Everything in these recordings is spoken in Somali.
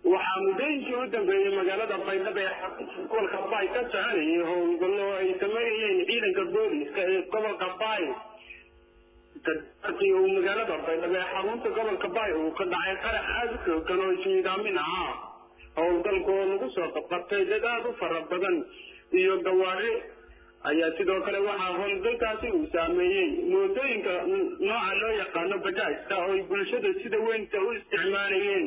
waxaa muddooyinkii u dambeeyey magaalada baydhabo ee gobolka baay ka soconayay howlgallo ay sameynayeen ciidanka booliska ee gobolka baay markii uu magaalada baydhabo ee xarunta gobolka baay uu ka dhacay qarax aada u xoogan oo ismiidaamin ahaa howlgalka oo lagu soo qabqabtay dad aada u fara badan iyo gawaari ayaa sidoo kale waxaa howlgalkaasi uu saameeyey mootooyinka nooca loo yaqaano bajaajka oo ay bulshada sida weynta u isticmaalayeen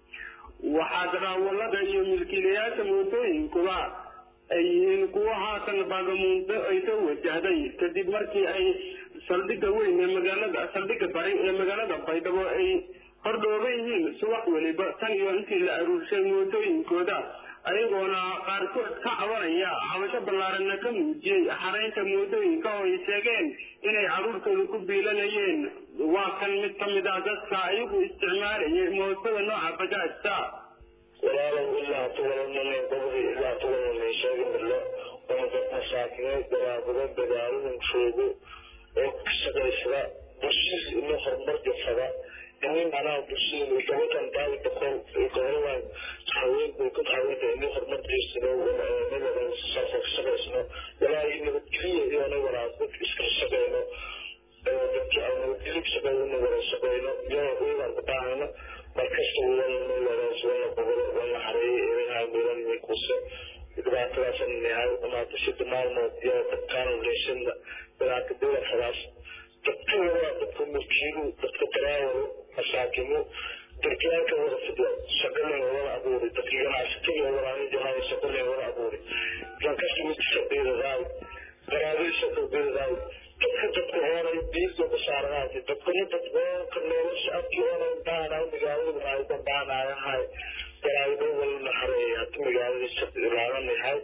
waxaa daraawalada iyo milkiilayaasha mootooyinkuba ay yihiin kuwo haatan baagamuunto ay soo wajahday kadib markii ay saldhigga weyn ee magaalada saldhigga bari ee magaalada baydhabo ay hordhooban yihiin subax weliba tan iyo intii la aruurshay mootooyinkooda ayagoona qaarkood ka cabanaya cabasho ballaaranna ka muujiyey xaraynta mootooyinka oo ay sheegeen inay carruurtooda ku biilanayeen waa kan mid ka mid ah dadka ayagu isticmaalayay mootada nooca bajaajta walaalow ilaa tugalanane gobri ilaa tugalanay sheegi midlo oo dad masaakineed daraabado dagaalada joogo oo ka shaqaysada bulshadiis ino horumar jafada ini macnaha bulshada gabadan daawi daqol goboladan haweenku ka haweenka ini horumar jeesano nabada saasa ka shaqaysano walaahi nabadgeliya iyona walaasad iska shaqayno dadki aan nabadgelyo ka shaqeyno wada shaqeyno iyona uyadan ku baahano markasta wadana wadaas wana gobolo wana xareeyo eedaha meelan mikuse dhibaatadaasan yahay umaata shida maalmood iyo dadkaan leeshada dhibaato dowlad dadka wada dadka mulkiilu dadka daraawado masaakimu darkiyaalka wada fidla shaqaleen wada abuuri dadki ganacsatada walaani jahay shaqaleen wada abuuri lankasta midkisa beedadaay garaadayshada beedadaay dadka dadka oonay diinta ku saaranaay dadkana dad oonka nolosha abkii oonay baanaay magaalada raaydan baanayahay garaaydo walna xareeya hata magaalada ilaalanahay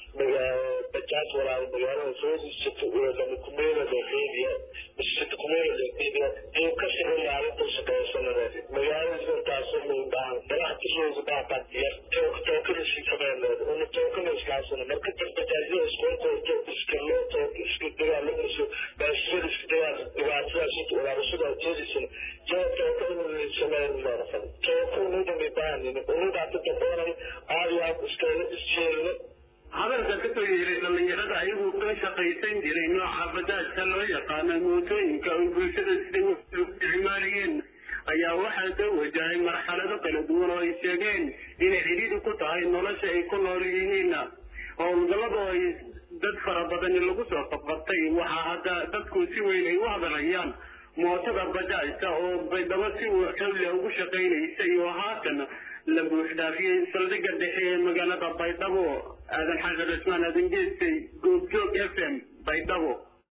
bajaaj walaal magaalada soo disato lama kumeela leeqeydiya bisita kumeela leeqeydiya in kasii maalinta shaqeysanada magaalada sirtaasoo loo baahan ganacsigooda baahan yar tookada sii sameynleed una tookada iskaasana marka dad bajaajyada iskoolkooda iska loo took iska dagaalameyso baasiyada iska dagaal dhibaatadaas inta walaabashada jeedisana jaa tookada sameyn leerafan tooko unudami baahanin unudaata daboonay aadiyaa iskayla isjeelno hadalka kasoo yeeray dhallinyarada ayagu ka shaqaysan jiray nooca bajaajka loo yaqaano mootooyinka ay bulshada siday u isticmaalayeen ayaa waxaa soo wajahay marxalado kala duwan oo ay sheegeen inay cidhiidhi ku tahay nolosha ay ku nool yihiin howlgallada oo ay dad fara badani lagu soo qabqabtay waxaa hadda dadku si weyn ay u hadalayaan mootada bajaajka oo baydhabo si xawli ugu shaqaynaysay oo haatan la buuxdhaafiyey saldhigga dhexe ee magaalada baydhabo aadan xasan cismaan aadan geestay goobjoog f m